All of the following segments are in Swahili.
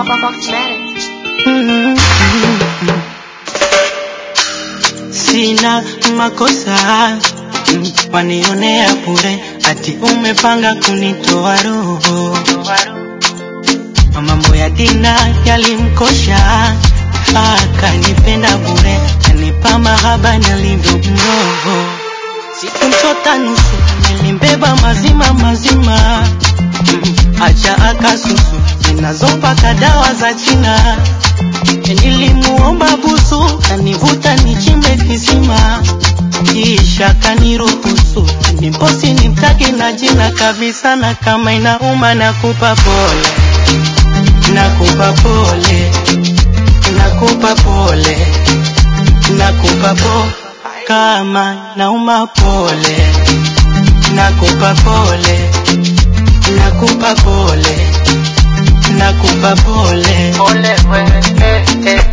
Sina makosa mm, wanionea bure, ati umepanga kunitoa roho. Mambo ya dina yalimkosha, akanipenda bure, kanipa mahaba nalivyo mroho. Sikumchota nusu, nilimbeba mazima mazima, mm, acha akasusu zinazopaka dawa za China. Nilimuomba busu, kanivuta nichimbe kisima, kisha kaniruhusu nimposi nimtaki na jina kabisa, na kama inauma nakupa pole, nakupa pole, nakupa pole, nakupa po kama nauma pole, nakupa pole, nakupa pole, nakupa pole, pole wewe, eh, eh.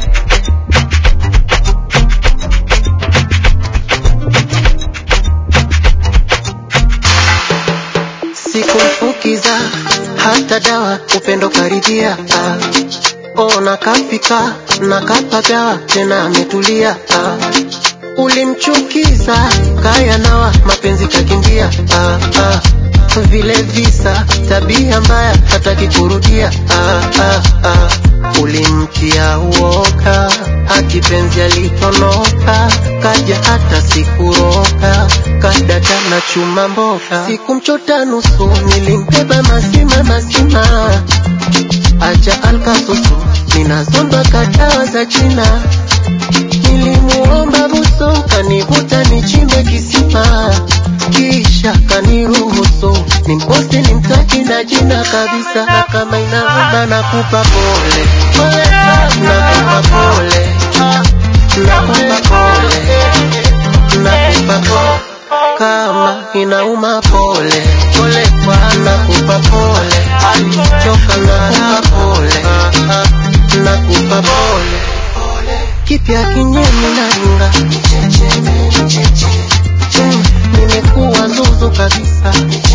sikumfukiza hata dawa upendo karibia ah. ona kafika na kapagawa tena ametulia ah. ulimchukiza kaya nawa mapenzi kakimbia ah, ah. vile visa tabia mbaya hataki kurudia ah, ah, ah. ulimtia uoka akipenzi alitonoka kaja hata sikuroka kadata na chuma mboka sikumchota nusu nilimbeba mazima mazima acha alkasusu ninazomba kadawa za china nilimuomba buso kanivuta nichimbe kisima kisha kaniruhusu nimposti nimtaki na jina kabisa na kama inauma nakupa pole nakupa pole nakupa pole nakupa pole kama inauma pole pole kwa nakupa pole alichoka nakupa pole nakupa pole kipya kinyemi na ringa Mm, nimekuwa zuzu kabisa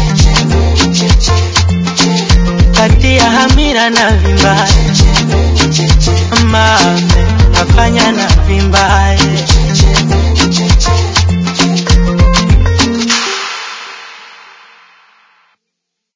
kati ya hamira na vimbaye mame nafanya na vimbaye